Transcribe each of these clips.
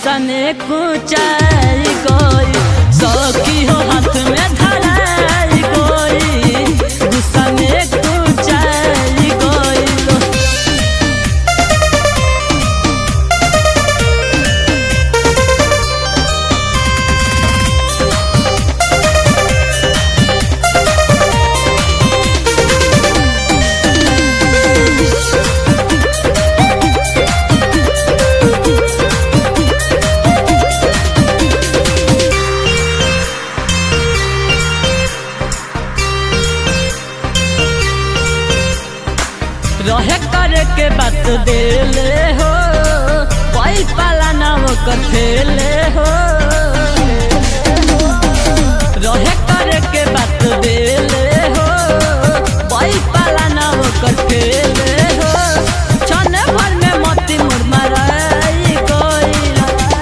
गुस्सा में कुचाई कोई सौकी हो हाथ में धराई कोई गुस्सा में कुचाई कोई रहे करे के बात देले हो कोई पाला ना वो कर खेले हो रहे करे के बात देले हो कोई पाला ना वो कर खेले हो छने भर में मोती मुर माराई कोई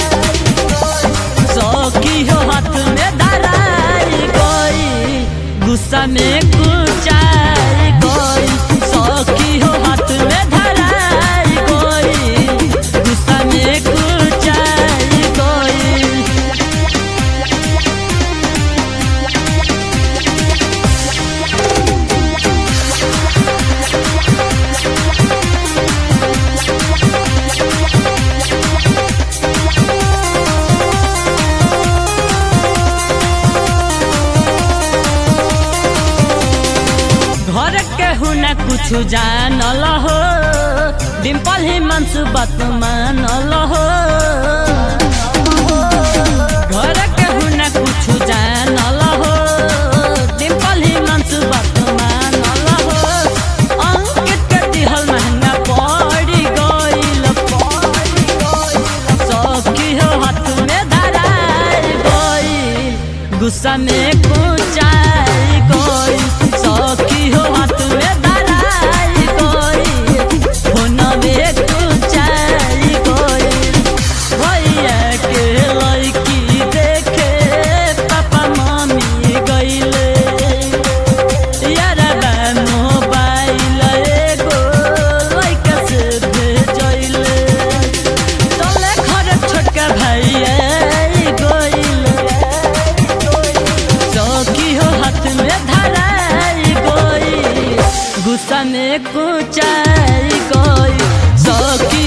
सौकी हो हाथ में धराई कोई गुस्सा में कुचाई कोई सौकी हो हाथ में धराई कोई गुस्सा में कुचाई कोई घर के हुना कुछ जानल हो डिम्पल ही मनसु बात मानल हो घर के हुना कुछ जानल हो डिम्पल ही मनसु बात मानल हो अंकित के दिहल महंगा पड़ी गइल सौकी हो हाथ में धराई गइल गुस्सा में कुचाई गइल सौकी हो हाथ में धराई गइल फोन में कुचाई गइल भैया के लड़की देखे पापा मम्मी गइले यारा मोबाइल एगो लइका से भेजइले तोले घर छोटका भाई गइले चौकी हो हाथ में धराई गई गुस्सा में कुचाई गई चौकी